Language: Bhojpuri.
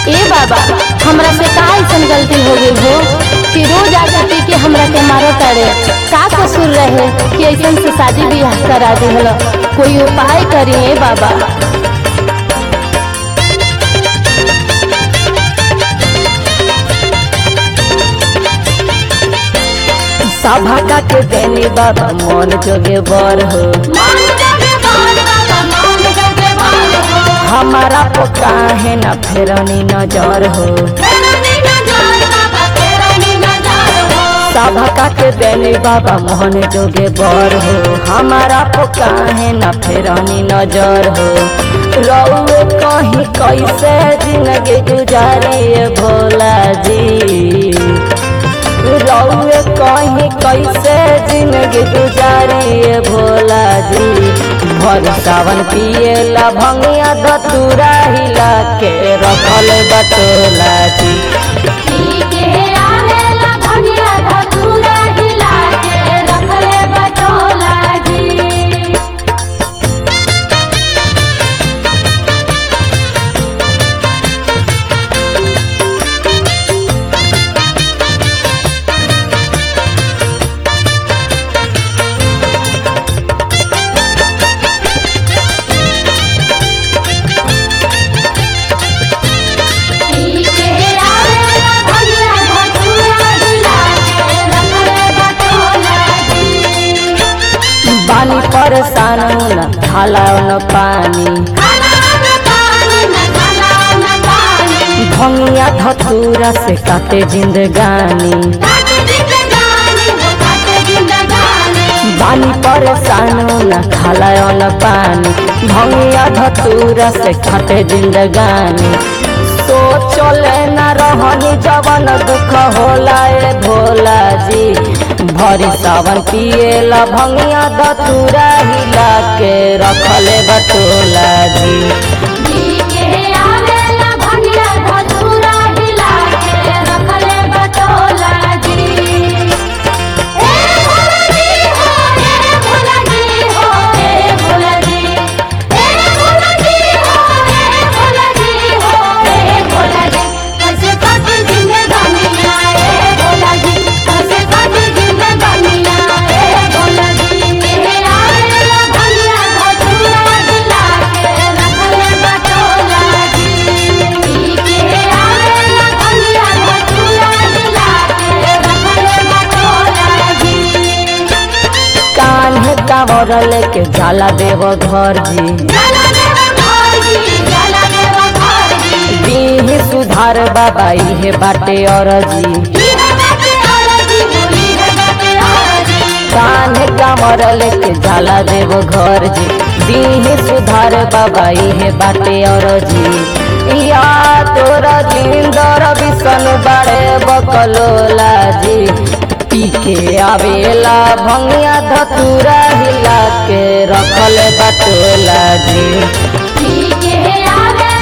ए बाबा हमरा से का ऐसन गलती हो गई हो कि रोज आके पी के हमरा के मारो तारे का कसूर रहे कि ऐसन से शादी ब्याह करा दिहल कोई उपाय करिए बाबा सभा का के देनी बाबा मन जोगे बर हो हमारा तो काहे न फेरनी नजर हो सभा का के देनी बाबा मोहन जोगे बर हो हमारा तो काहे न फेरनी नजर हो रउए कहीं कैसे जिंदगी गुजारिए भोला जी रउए कहीं कैसे जिंदगी गुजारिए भोला जी भर सावन पिएला भंगिया धतूरा हिला के रखल बटोला जी पानी परेशान न खाला न पानी भंगिया धतूरा से काटे जिंदगानी बानी परेशान न खाला न पानी भंगिया धतूरा से काटे जिंदगानी सोचले न रहनी जवन दुख होला ए भोला जी भरी सावन पिएला भंगिया धतूरा हिला के रखले बटोला जी कान्हे कांवर लेके जाला देव घर जी दीही सुधार बाबा इहे बाटे और जी कान्हे कांवर लेके जाला देव घर जी दीही सुधार बाबा इहे बाटे और जी या तोरा जिंदर बिसन बाड़े बकलोला जी पी के आवेला भंगिया धतूरा हिला के रखल बटोला जी आवे